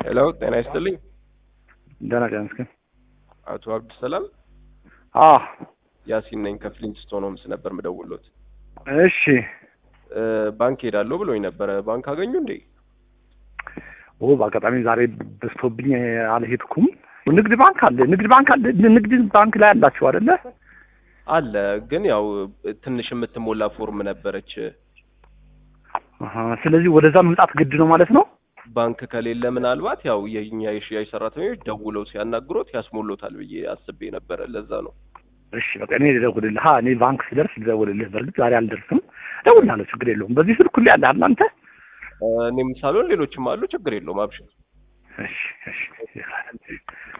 ሄሎ ጤና ይስጥልኝ። ደህና ቀን እስኪ አቶ አብዱሰላም አ ያሲን ነኝ ከፍሊንትስቶን ሆምስ ነበር ምደውሎት። እሺ እ ባንክ ሄዳለሁ ብሎኝ ነበረ። ባንክ አገኙ እንዴ? ኦ በአጋጣሚ ዛሬ በዝቶብኝ አልሄድኩም። ንግድ ባንክ አለ፣ ንግድ ባንክ አለ። ንግድ ባንክ ላይ አላችሁ አይደለ? አለ ግን ያው ትንሽ የምትሞላ ፎርም ነበረች። አሀ፣ ስለዚህ ወደዛ መምጣት ግድ ነው ማለት ነው። ባንክ ከሌለ ምናልባት ያው የኛ የሽያጭ ሰራተኞች ደውለው ሲያናግሮት ያስሞሎታል ብዬ አስቤ ነበረ። ለዛ ነው። እሺ በቃ እኔ ልደውልልህ። ሀ እኔ ባንክ ስደርስ ልደውልልህ። በእርግጥ ዛሬ አልደርስም፣ እደውልልሃለሁ። ችግር የለውም። በዚህ ስልክ ሁሌ አለ እናንተ። እ እኔም ሳልሆን ሌሎችም አሉ። ችግር የለውም። አብሽር። እሺ እሺ